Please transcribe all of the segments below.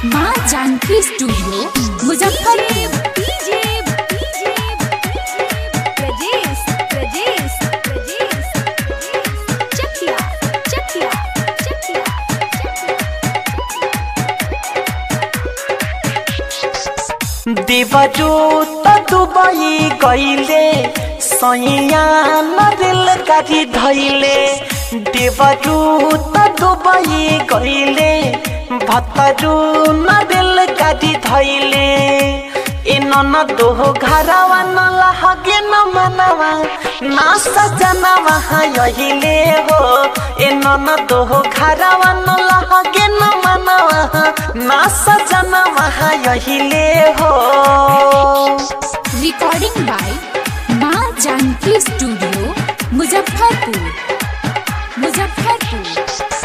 माँ जानकी स्टूडियो मुजफ्फरपुर देवजू त दुबई गईले सैया न दिल गाड़ी धैले देवजू त दुबई गईले भतरू न दिल गाड़ी धैले ए न दोहो घरवा न लहगे न मनवा ना सजनवा यहिले हो ए न दोहो घरवा न लहगे न मनवा ना सजनवा यहिले हो रिकॉर्डिंग बाय माँ जानकी स्टूडियो मुजफ्फरपुर मुजफ्फरपुर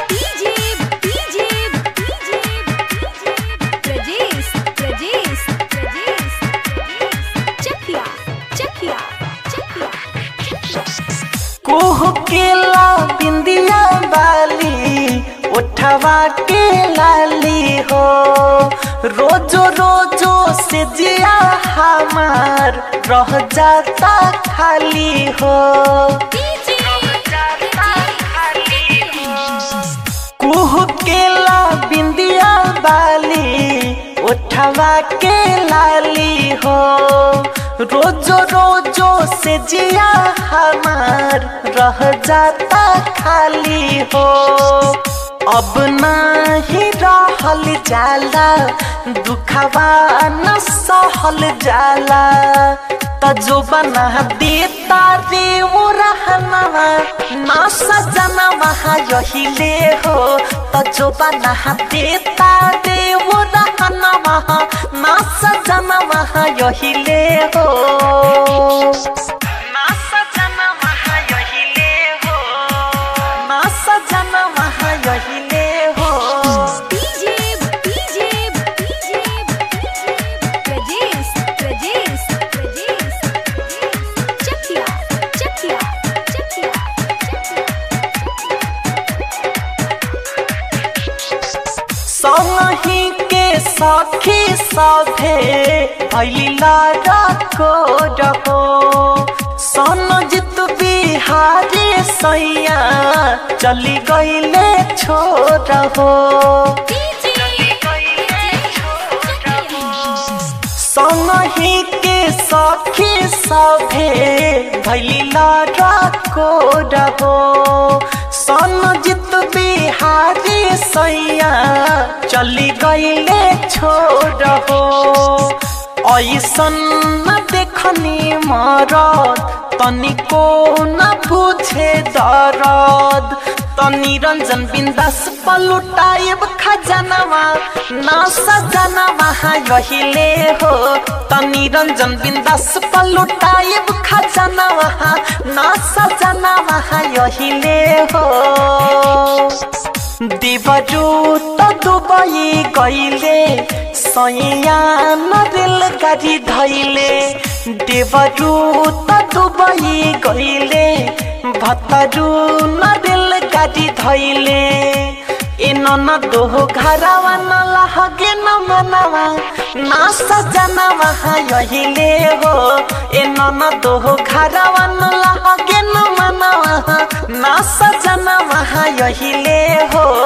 कोह केला बिंदिया बाली उठवा के लाली हो रोजो रोजो से जिया हमार रह जाता खाली हो कुह केला बिंदिया बाली उठवा के लाली हो रोजो रोजो से जिया हमार रह जाता खाली हो अब नहीं रहल जाला दुखवा न सहल जाला तजो बना देता रे वो रहनवा ना सजना वहाँ यहिले हो तजो बना देता रे वो रहनवा ना सजना वहाँ यहिले हो ना सजना वहाँ यहिले हो ना सजना वहाँ यहिले हो संगही के सखी सभे भैला रखो रहो सनजित बिहारी सैया चली गईले छोड़ हो संगही के सखी सभे भैला रखो रहो सनजित बिहारी सैया चली गईले छोड़ हो ऐसन न देखनी मरद तनिको न बुझे दरद तनी रंजन बिंदास पलुटाइब खजनवा ना सजनवा यहिले हो तनी रंजन बिंदास पलुटाइब खजनवा ना सजनवा यहिले हो देवजू त दुबई गईले सैया न दिल गाड़ी धैले देवजू त दुबई गईले भतरू न दिल गाड़ी धैले ए न दोहो घरवा न लहगे न मनवा ना सजनवा यहिले हो ए न दोहो घरवा न लहगे न मनवा ना सजनवा यहिले हो